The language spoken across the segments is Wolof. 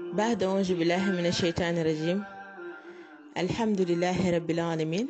بعد أعوذ بالله من الشيطان الرجيم alhamdulilahi rabbil alamin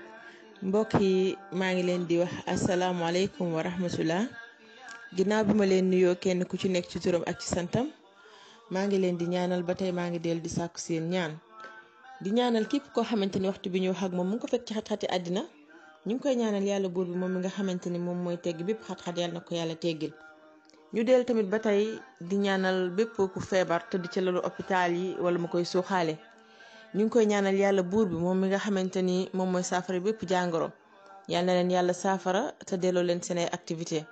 mbokk yi maa ngi leen di wax asalaamualeykum wa rahmatullah ginnaaw bi ma leen nuyoo kenn ku ci nekk ci turam ak ci santam maa ngi leen di ñaanal ba tey maa ngi dellu di sàkku seen ñaan di ñaanal képp koo xamante ni waxtu bi ñu wax ak moom mu ngi ko fekk ci xat-xati àddina ñu ngi koy ñaanal yàlla buur bi moom mi nga xamante ni moom mooy tegg bépp xat-xat yàlla na ko yàlla teggil ñu dellu tamit ba tey di ñaanal bépp ku feebar tëdd ci lalu hôpital yi wala mu koy suuxaale ñu ngi koy ñaanal yàlla buur bi moom mi nga xamante ni moom mooy saafara bépp jàngoro yal na leen yàlla saafara te delloo leen seen ay activité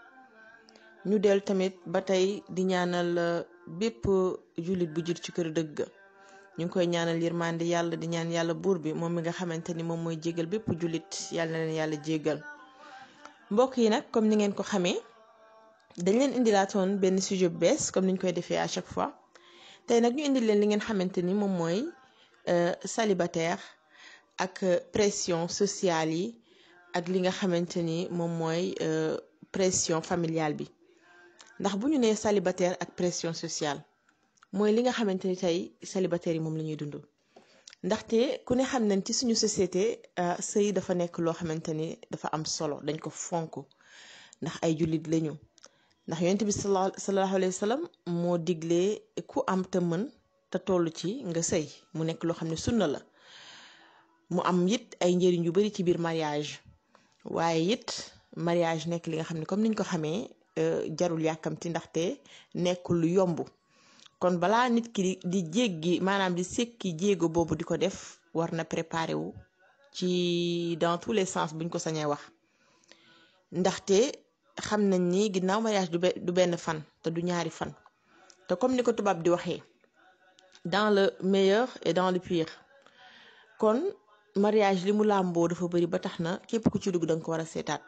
ñu dellu tamit ba tey di ñaanal bépp jullit bu jur ci kër dëgg ñu ngi koy ñaanal yërmande yàlla di ñaan yàlla buur bi moom mi nga xamante ni moom mooy jégal bépp jullit yal na leen yàlla jégal mbokk yi nag comme ni ngeen ko xamee dañ leen indilaatoon benn sujet bu bees comme niñ koy defee à chaque fois tey nag ñu indil leen li ngeen xamante ni moom mooy célibataire ak pression sociale yi ak li nga xamante ni moom mooy pression familiale bi ndax bu ñu nee célibataire ak pression sociale mooy li nga xamante ni tey célibataire yi moom la ñuy dund ndaxte ku ne xam nañ ci suñu société sëy dafa nekk loo xamante ni dafa am solo dañ ko fonk ndax ay jullit lañu ndax yonent bi sallallahu alayhi wa sallam moo diglee ku am te mën te toll ci nga sëy mu nekk loo xam ne sunna la mu am it ay njëriñ yu bari ci biir mariage waaye it mariage nekk li nga xam ne comme niñ ko xamee jarul yàkkamti ndaxte nekkul lu yomb kon balaa nit ki di jéggi maanaam di sekki jéego boobu di ko def war na préparer wu ci dans tous les sens buñ ko sañee wax ndaxte xam nañ ni ginnaaw mariage du benn fan te du ñaari fan te comme ni ko tubaab di waxee dans le meilleur et dans le pire kon mariage li mu làmboo dafa bëri ba tax na képp ku ci dugg danga ko war a seetaat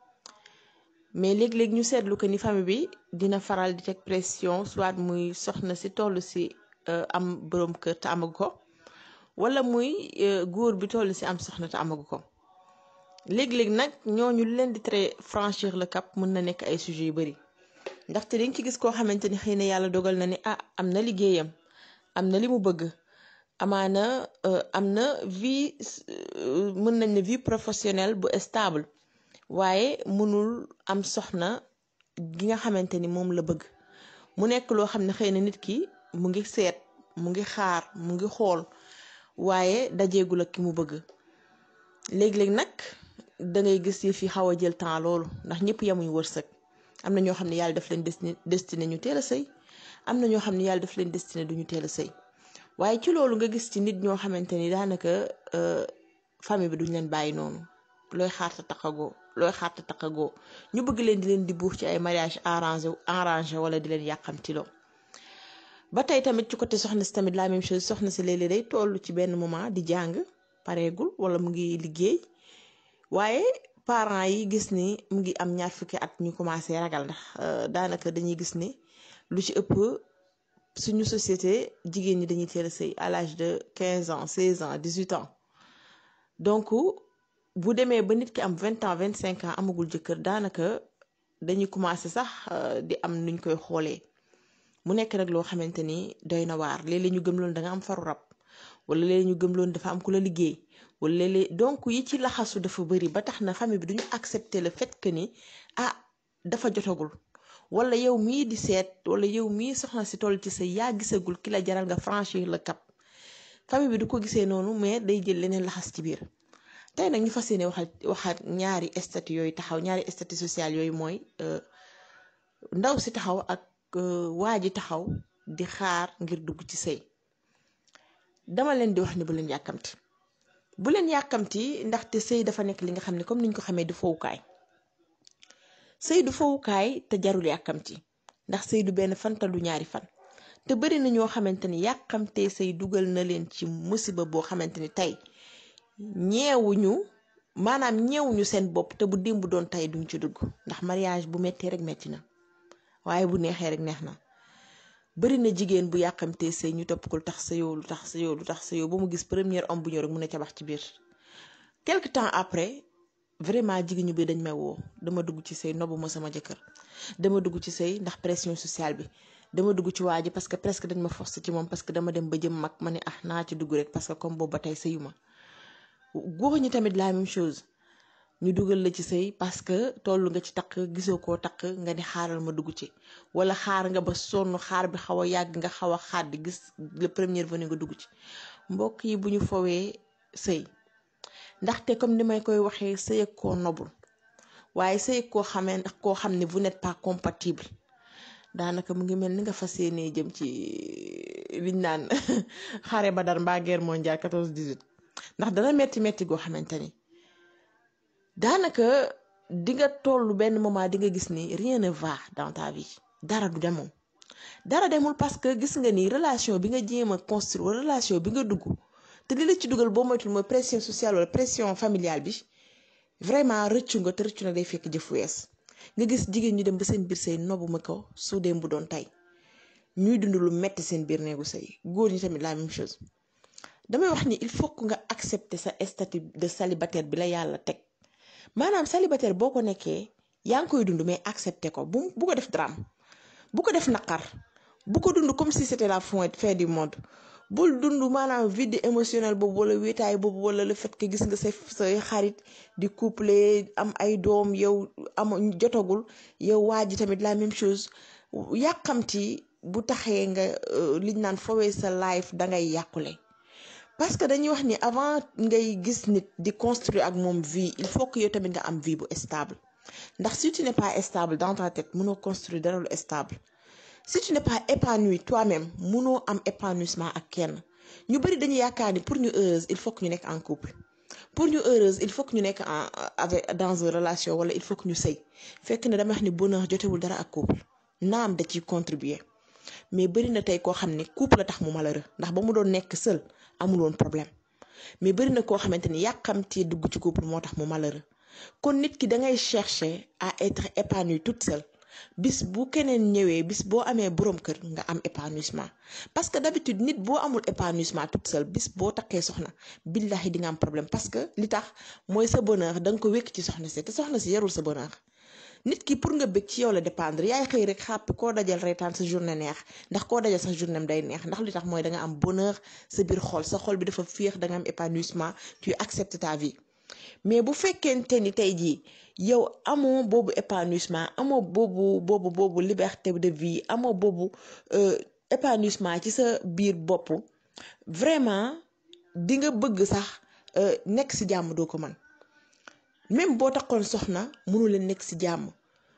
mais léeg-léeg ñu seetlu que ni famille bi dina faral di teg pression soit muy soxna si toll si am boroom kër te amagu ko wala muy góor bi toll si am soxna te amagu ko léeg-léeg nag ñooñu leen di très franchir le cap mën na nekk ay sujets yu bëri ndaxte dañ ci gis koo xamante ni xëy na yàlla dogal na ni ah am na liggéeyam am na li mu bëgg amaana am na vie mën nañ ne vie professionnelle bu stable waaye mënul am soxna gi nga xamante ni moom la bëgg mu nekk loo xam ne xëy na nit ki mu ngi seet mu ngi xaar mu ngi xool waaye dajeegul ak ki mu bëgg léeg-léeg nag da ngay gis yi fi xaw a jël temps loolu ndax ñëpp yemuñ wërsëg am na ñoo xam ne yàlla daf leen destiné ñu teel a sëy am na ñoo xam ne yàlla daf leen destiné duñu teel a sëy waaye ci loolu nga gis ci nit ñoo xamante ni daanaka famille bi duñ leen bàyyi noonu looy xaarta taqagoo looy xaarta taqagoo ñu bëgg leen di leen di buux ci ay mariage arrangé arrangé wala di leen yàqamtiloo ba tey tamit ci côté soxna si tamit la même chose soxna si léeg-léeg day toll ci benn moment di jàng pareegul wala mu ngi liggéey waaye parents yi gis ni mu ngi am ñaar fukki at ñu commencé ragal ndax daanaka dañuy gis ni lu ci ëpp suñu société jigéen ñi dañuy teel a sëy à l'âge de 15 ans 16 ans 18 ans donc bu demee ba nit ki am 20 ans 25 ans amagul jëkkër daanaka dañuy commencé sax di am nuñ koy xoolee mu nekk nag loo xamante ni doy na waar léeg-léeg ñu gëm loon da nga am faru rab wala léeg ñu gëm loon dafa am ku la liggéey wala léeg-léeg donc yi ci laxasu dafa bëri ba tax na famille bi duñu accepter le fait que ni ah dafa jotagul wala yow mii di seet wala yow mii soxna si toll ci sa yaa gisagul ki la jaral nga franchir le cap famille bi du ko gisee noonu mais day jël leneen laxas ci biir tey nag ñu fas yéene waxal waxaat ñaari statut yooyu taxaw ñaari statut social yooyu mooy ndaw si taxaw ak waa ji taxaw di xaar ngir dugg ci sëy dama leen di wax ni bu leen yàkkamti bu leen yàkkamti ndaxte sëy dafa nekk li nga xam ne comme niñ ko xamee du fowukaay sëy du fowukaay te jarul yàkkamti ndax sëy du benn fan te du ñaari fan te bari na ñoo xamante ni yàkkamtee sëy dugal na leen ci musiba boo xamante ni tey ñeewuñu maanaam ñeewuñu seen bopp te bu démb doon tey duñ ci dugg ndax mariage bu mettee rek metti na waaye bu neexee rek neex na bari na jigéen bu yàkkamtee sëy ñu topp ko lu tax sa yow lu tax sa yow lu tax sa yow ba mu gis premier homme bu ñëw rek mu ne ca bax ci biir quelque temps après vraiment jigéen ñu bi dañ may woo dama dugg ci sëy nobu ma sama jëkkër dama dugg ci sëy ndax pression sociale bi dama dugg ci waa ji parce que presque dañ ma forcé ci moom parce que dama dem ba jëm mag ma ne ah naa ci dugg rek parce que comme boobu ba tey sëyu ma góor ñi tamit la même chose ñu dugal la ci sëy parce que toll nga ci takk gisoo koo takk nga ni xaaral ma dugg ci wala xaar nga ba sonn xaar bi xaw a yàgg nga xaw a xaar di gis le premier venu nga dugg ci mbokk yi bu ñu fowee sëy ndaxte comme ni may koy waxee sëy ak koo nobul waaye sëy ak koo xamee ndax koo xam ne vous n'êtes pas compatible daanaka mu ngi mel ni nga fas yéenee jëm ci liñ naan xare ba dar mbaa guerre mondiale 14 18 ndax dana metti metti goo xamante ni daanaka di nga toll benn moment di nga gis ni rien ne va dans ta vie dara du demoon dara demul parce que gis nga ni relation bi nga jéem a construire wala relation bi nga dugg te li la ci dugal boo moytul mooy pression sociale wala pression familiale bi vraiment rëccu nga te rëccu na day fekk jëf wees nga gis jigéen ñu dem ba seen biir sëy nobu ma ko su dem bu doon tey ñuy dund lu metti seen biir néegu sëy góor ñi tamit la même chose damay wax ni il faut que nga accepter sa statut de célibataire bi la yàlla teg maanaam célibataire boo ko nekkee yaa ngi koy dund mais accepter ko bu bu ko def drame bu ko def naqar bu ko dund comme si c'était la fin du monde bul dund maanaam vide émotionnel boobu wala wéetaay boobu wala le fait que gis nga say say xarit di couple am ay doom yow am jotagul yow waa ji tamit la même chose yàqamti bu taxee nga liñ naan fowee sa life dangay yàqule parce que dañuy wax ni avant ngay gis nit di construire ak moom vie il faut que yow tamit nga am vie bu stable ndax si tu n'es pas stable dans ta tête mënoo construire dara lu stable si tu n'es pas épanoui toi-même mënoo am épanouissement ak kenn ñu bari dañu yaakaar ni pour ñu heureuse il faut que ñu nekk en couple pour ñu heureuse il faut que ñu nekk en avec dans une relation wala il faut que ñu sëy fekk ne dama wax ni bonheur jotewul dara ak couple naam da ciy contribuer mais bari na tey koo xam ne couple la tax mu malheureux ndax ba mu doon nekk seul amul woon problème mais bari na koo xamante ni yàqamtee dugg ci couple moo tax mu malheureux kon nit ki da ngay chercher à être épanoui toute seule bis bu keneen ñëwee bis boo amee borom kër nga am épanouissement parce que d'habitude nit boo amul épanouissement toute seule bis boo takkee soxna billahi di nga am problème parce que li tax mooy sa bonheur da nga ko wékk ci soxna si te soxna si yarul sa bonheur nit ki pour nga bëgg ci yow la dépendre yaay xëy rek xàppi koo dajal reetaan sa journée neex ndax koo dajal sa journée day neex ndax li tax mooy da nga am bonheur sa biir xol sa xol bi dafa féex da nga am épanouissement tu acceptes ta vie mais bu fekkente ni tey jii yow amoo boobu épanouissement amoo boobu boobu boobu liberté de vie amoo boobu épanouissement ci sa biir bopp vraiment di nga bëgg sax nekk ci jàmm doo ko mën même boo taxoon soxna mënu leen nekk ci jàmm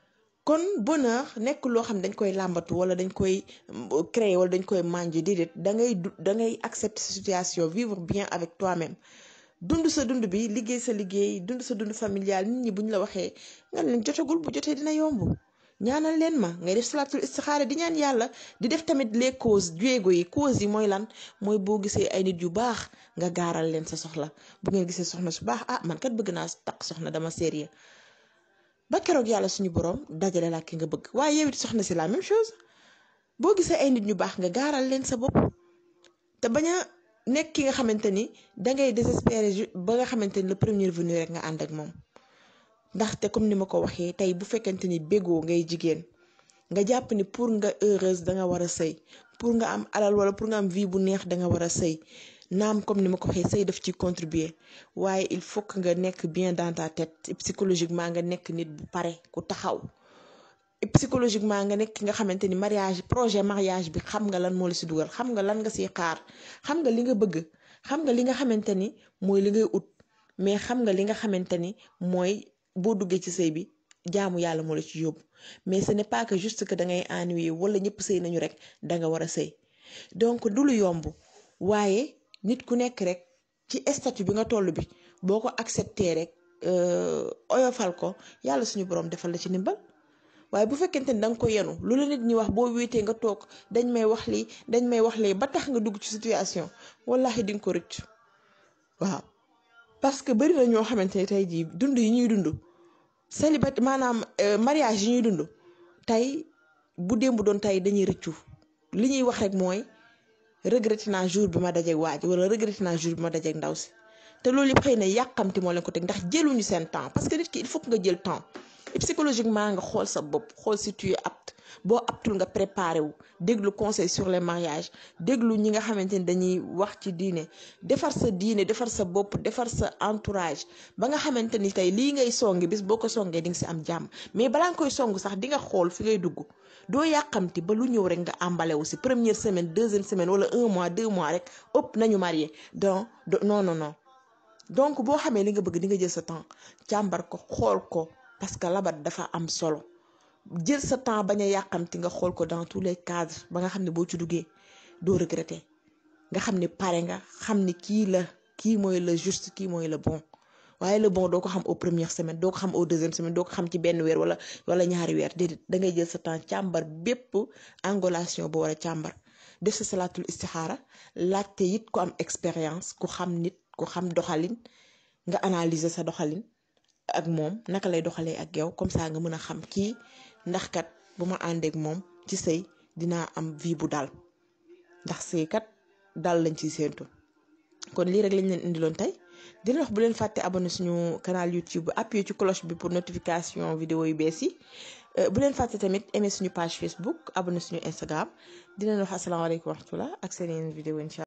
kon bonheur nekk loo xam dañ koy làmbatu wala dañ koy créer wala dañ koy manger déedéet da ngay da ngay accepter sa situation vivre bien avec toi-même dund sa dund bi liggéey sa liggéey dund sa dund familial nit ñi bu ñu la waxee nga leen jotagul bu jotee dina yomb ñaanal leen ma ngay def salaatul istixaara di ñaan yàlla di def tamit les causes jéego yi causes yi mooy lan mooy boo gisee ay nit yu baax nga gaaral leen sa soxla bu ngeen gisee soxna su baax ah man kat bëgg naa takk soxna dama sérieux ba keroog yàlla suñu borom dajale la ki nga bëgg waaye yow it soxna si la même chose boo gisee ay nit ñu baax nga gaaral leen sa bopp te bañ a nekk ki nga xamante ni dangay désespérer ba nga xamante ni le premier venu rek nga ànd ak moom ndaxte comme ni ma ko waxee tey bu fekkente ni bégoo ngay jigéen nga jàpp ni pour nga heureuse da nga war a sëy pour nga am alal wala pour nga am vie bu neex da nga war a sëy naam comme ni ma ko waxee sëy daf ci contribuer waaye il faut que nga nekk bien dans ta tête psychologiquement nga nekk nit bu pare ku taxaw psychologiquement nga nekk nga xamante ni mariage projet mariage bi xam nga lan moo la si dugal xam nga lan nga siy xaar xam nga li nga bëgg xam nga li nga xamante ni mooy li ngay ut mais xam nga li nga xamante ni mooy boo duggee ci sëy bi jaamu yàlla moo la ci yóbbu mais ce n'est pas que juste que da ngay ennuyer wala ñëpp sëy nañu rek da nga war a sëy donc du lu yomb waaye nit ku nekk rek ci statut bi nga toll bi boo ko accepté rek oyofal ko yàlla suñu borom defal la ci ndimbal waaye bu fekkente ni da nga ko yenu lu la nit ñi wax boo wéetee nga toog dañ may wax lii dañ may wax lii ba tax nga dugg ci situation wallahi di nga ko rëcc waaw parce que bari na ñoo xamante ne tey jii dund yi ñuy dund célibat maanaam mariage yi ñuy dund tey bu démb doon tey dañuy rëccu li ñuy wax rek mooy regretté naa jour bi ma dajeeg waaj wala regretté naa jour bi ma dajeeg ndaw si te loolu yëpp xëy na yàqamti moo leen ko teg ndax jëluñu seen temps parce que nit ki il faut que nga jël temps psychologiquement nga xool sa bopp xool si tu es apte boo aptul nga préparé wu déglu conseil sur les mariages déglu ñi nga xamante ni dañuy wax ci diine defar sa diine defar sa bopp defar sa entourage ba nga xamante ni tey lii ngay songi bis boo ko songee di nga si am jàmm mais balaa nga koy song sax di nga xool fi ngay dugg doo yàqamti ba lu ñëw rek nga àmbale wu si première semaine deuxième semaine wala un mois deux mois rek ëpp nañu marié donc non non non donc boo xamee li nga bëgg di nga jël sa temps càmbar ko xool ko parce que labat dafa am solo jël sa temps bañ a yàqamti nga xool ko dans tous les cadres ba nga xam ne boo ci duggee doo regretter nga xam ne pare nga xam ne kii la kii mooy le juste kii mooy le bon waaye le bon doo ko xam au première semaine doo ko xam au deuxième semaine doo ko xam ci benn weer wala wala ñaari weer déedéet da ngay jël sa temps càmbar bépp angulation boo war a càmbar def sa salaatul istixaara laajte it ku am expérience ku xam nit ku xam doxalin nga analyser sa doxalin ak moom naka lay doxalee ak yow comme ça nga mën a xam kii ndax kat bu ma àndeek moom ci sëy dinaa am vie bu dal ndax sëy kat dal lañ ciy séentu kon lii rek lañ leen indiloon tey di leen wax bu leen fàtte abonné suñu canal YouTube appuyé ci cloche bi pour notification vidéo yu bees yi bu leen fàtte tamit aimé suñu page Facebook abonné suñu Instagram di leen wax asalaamaaleykum wa rahmatulah ak seen yeneen vidéo incha